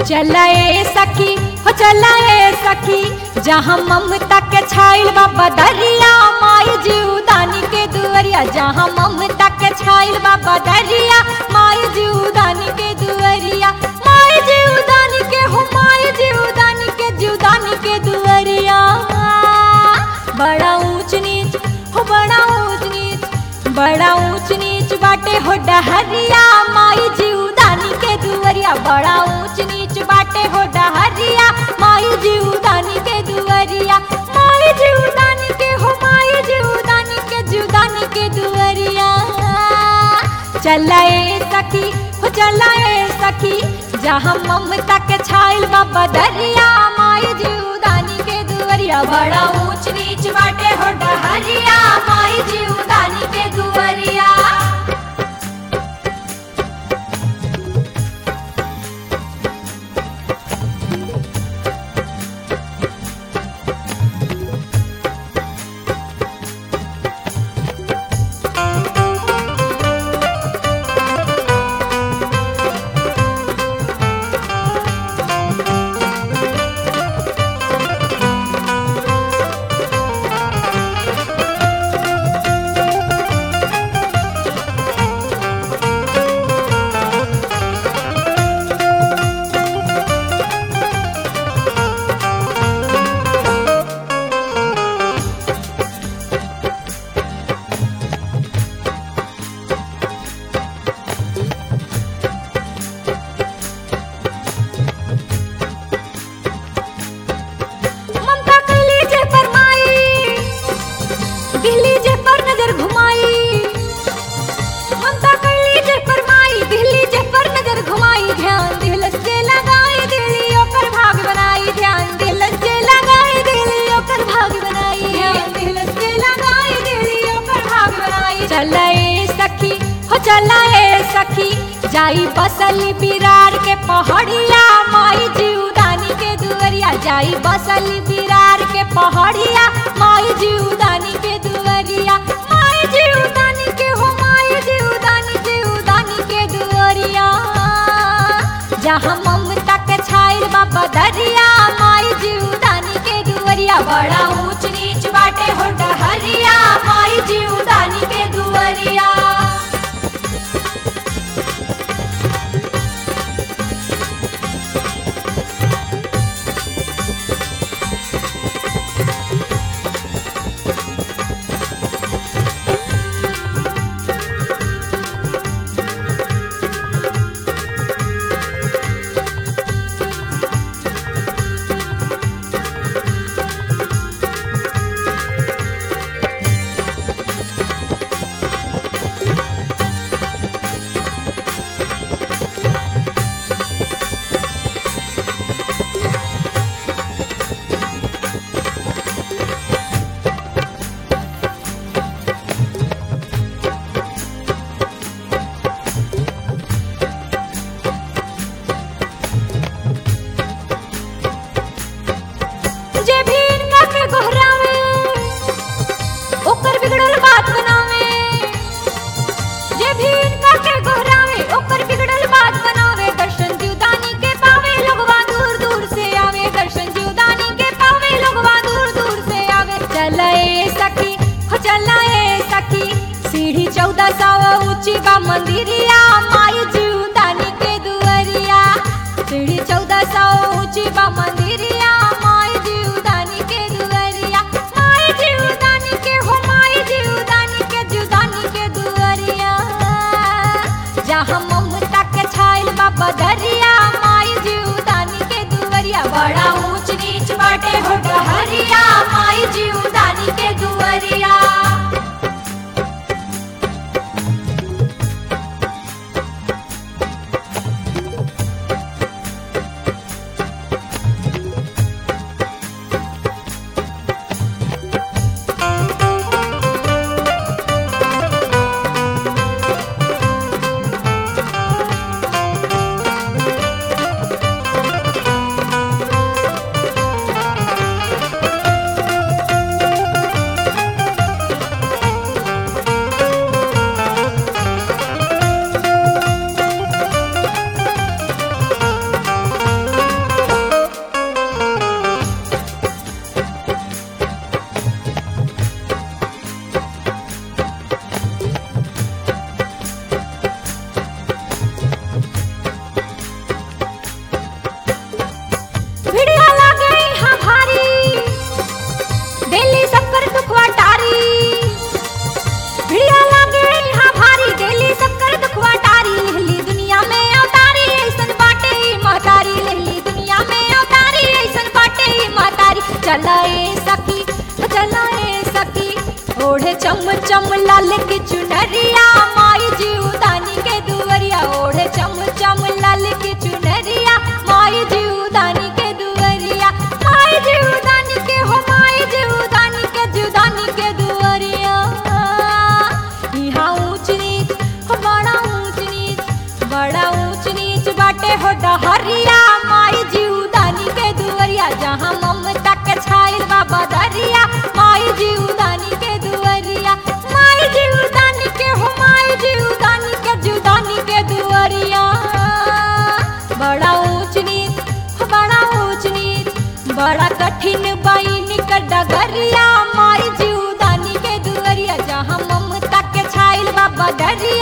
चलाए सखी हो चलाए सखी जहाँ ममता के छाइल बाबा दरिया माई जीवदानी के दुअरिया जहाँ ममता के छाइल बाबा दरिया माई जीवदानी के दुअरिया माई जीवदानी के हो माई जीवदानी के जीवदानी के दुअरिया बड़ा ऊंच नीच हो बड़ा ऊंच नीच बड़ा ऊंच नीच बाटे हो डहरिया माई जीवदानी के दुअरिया बड़ा ऊंच नीच बाटे हो डहरिया माई जीवदानी के दुअरिया माई जीवदानी के हो माई जीवदानी के जीवदानी के दुअरिया चलाए सखी हो चलाए सखी जहाँ ममता के छाइल बाबा दरिया माई जीवदानी के दुअरिया बड़ा ऊंच नीच बाटे हो डहरिया माई जीवदानी के दुअरिया ममता कैली जे फरमाई दिल्ली जे पर नजर घुमाई ममता कैली जे फरमाई दिल्ली जे पर नजर घुमाई ध्यान दिलस जे लगाई दिल्ली ओकर भाग बनाई ध्यान दिलस जे लगाई दिल्ली ओकर भाग बनाई ध्यान दिलस जे लगाई दिल्ली ओकर भाग बनाई चलाए सखी हो चलाए सखी जाई बसली बिरार के पहाड़िया माई जीवदानी के दुअरिया जाई बसली बिरार के पहाड़िया माई जीवदानी के दुअरिया माई जीवदानी के हो माई जीवदानी जीवदानी के दुअरिया जहाँ ममता के छाइल बाबा दरिया माई जीवदानी के दुअरिया बड़ा ऊंच नीच बाटे हो डहरिया माई जीवदानी के दुअरिया जे भी इनका के गोहरावे ओकर बिगड़ल बात बनावे जे भी इनका के गोहरावे ओकर बिगड़ल बात बनावे दर्शन जीवदानी के पावे लोगवा दूर दूर से आवे दर्शन जीवदानी के पावे लोगवा दूर दूर से आवे चलाए सखी हो चलाए सखी सीढ़ी चौदह सौ ऊंची बा मंदिरिया माई जीवदानी के दुअरिया सीढ़ी चौदह सौ ऊंची बा मंदिरिया माई जीवदानी के दुअरिया माई जीवदानी के हो माई जीवदानी के जीवदानी के दुअरिया जहाँ ममता के छाइल बाबा दरिया माई जीवदानी के दुअरिया बड़ा ऊंच नीच बाटे हो डहरिया माई जीवदानी के दुअरिया चलाए सखी चलाए सखी ओढ़े चम चम लाल की चुनरिया माई जीवदानी के दुवरिया ओढ़े चम चम लाल की चुनरिया माई जीवदानी के दुवरिया माई जीवदानी के हो माई जीवदानी के जीवदानी के दुवरिया यहाँ ऊंच नीच हो बड़ा ऊंच नीच बड़ा ऊंच नीच बाटे हो डहरिया माई जीवदानी के दुवरिया जहाँ ममता के छाइल बाबा दरिया माई जीवदानी के दुवरिया माई जीवदानी के हो माई जीवदानी के जीवदानी के दुवरिया बड़ा ऊंच नीच हो बड़ा ऊंच नीच बड़ा कठिन बाई कर डगरिया माई जीवदानी के दुवरिया जहाँ ममता के छाइल बाबा दरिया